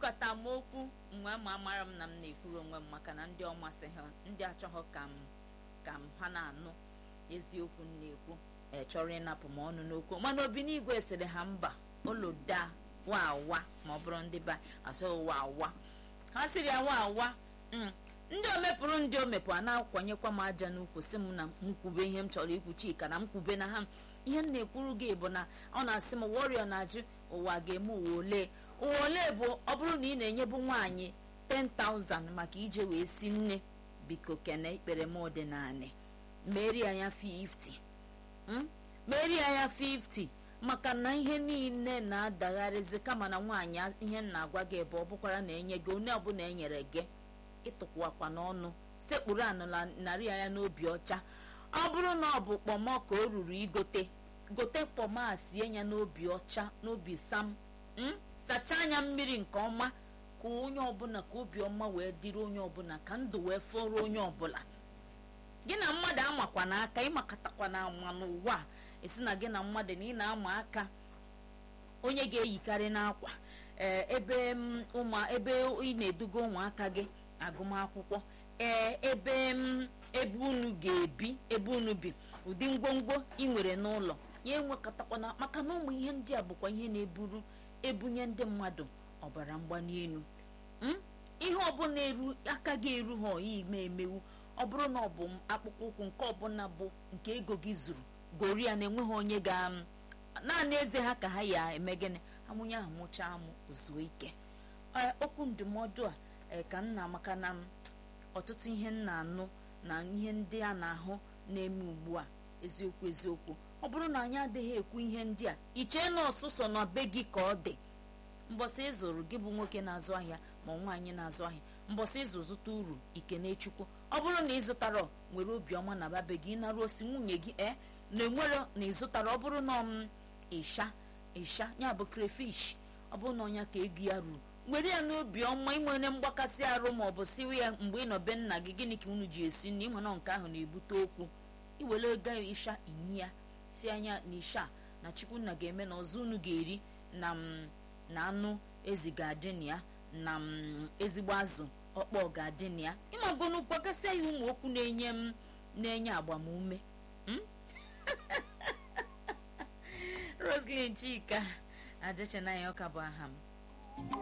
ekwukọta m okwu mgbe ma amara m na m na-ekwuru onwe m maka na ndị ọ masị ha ndị achọghọ ka m ka m ha na-anụ eziokwu m na-ekwu chọrọ ịnapụ m ọnụ n'okwu mana obi n'igwe sịrị ha mba oloda wawa ma ọ bụrụ ndị ba asị wawa ha sịrị ya wawa ndị omepụrụ ndị omepụ a na-akwanyekwa m aja n'ukwu sị m na m kwube ihe m chọrọ ikwu chika na m kwube na ha ihe m na-ekwuru gị bụ na ọ na-asị m warrior na-ajụ ụwa ga-eme ụwa ole ụwa ole bụ ọ bụrụ na ị na-enyebu nwaanyị 10,000 maka ije wee si nne biko kene ikpere m ọdịnala meri anya 50 meri anya 50 maka na ihe niile na-adagharịzi kama na nwaanyị ihe m na-agwa gị bụ ọ bụkwara na enye gị onye ọbụla enyere gị ịtụkwakwa n'ọnụ sekpuru anụla narị anya n'obi ọcha ọ bụrụ na ọ bụ kpọmọ ka o ruru igote gote kpọmọ a sie ya n'obi ọcha n'obi sam sachaa anya mmiri nke ọma ka onye ọbụla ka obi ọma wee dịrị onye ọbụla ka ndụ wee fọrọ onye ọbụla gị na mmadụ amakwa n'aka ịmakatakwa na ama n'ụwa a esi na gị na mmadụ na ị na-ama aka onye ga-eyikarị n'akwa ebe ụmụ ebe ị na-eduga ụmụaka gị agụmakwụkwọ ee ebe ebe unu ga-ebi ebe unu bi ụdị ngwongwo ị nwere n'ụlọ ya enwekọtakwana maka na ụmụ ihe ndị a bụkwa ihe na-eburu ebunye ndị mmadụ ọbara mgbali elu ihe ọbụla eru aka gị eru ha oyi ime emewu ọ bụrụ na ọ bụ akpụkpọ ụkwụ nke ọbụla bụ nke ego gị zuru gori ya na-enweghị onye ga naanị eze ha ka ha ya eme gịnị amụnye ahụ mụchaa amụ ozuo ike okwu ndụmọdụ a ka nna maka na ọtụtụ ihe m na-anụ na ihe ndị a na-ahụ na-eme ugbu a eziokwu eziokwu ọ bụrụ na anyị adịghị ekwu ihe ndị a ichee na ọsụsọ na be gị ka ọ dị mbọsị ịzụrụ gị bụ nwoke na-azụ ahịa ma nwaanyị na-azụ ahịa mbọsị ịzụ zụta uru ikenechukwu ọ bụrụ na ị zụtara nwere obiọma na babe gị ịnara osi nwunye gị e na enwere na ịzụtara ọ bụrụ na ọm ịsha ịsha ya bụ crayfish ọ bụrụ na ọnya ka ego ya ruru were ya n'obi ọma inwere mgbakasị arụ ma ọ bụ siwe ya mgbe ị nọ be nna gị gịnị ka unu ji esi nri ịma na nke ahụ na-ebute okwu iwere ego ịsha inyi ya si anya na isha na chukwunna ga-eme na ọzọ unu ga-eri na na anụ ezi ga-adị na ya na ezigbo azụ ọkpọ ga-adị na ya ịmagonu gbakasịa ya ụmụ okwu na-enye m na-enye agbamume Roslyn Chika ajechenaya ọka bụ aha m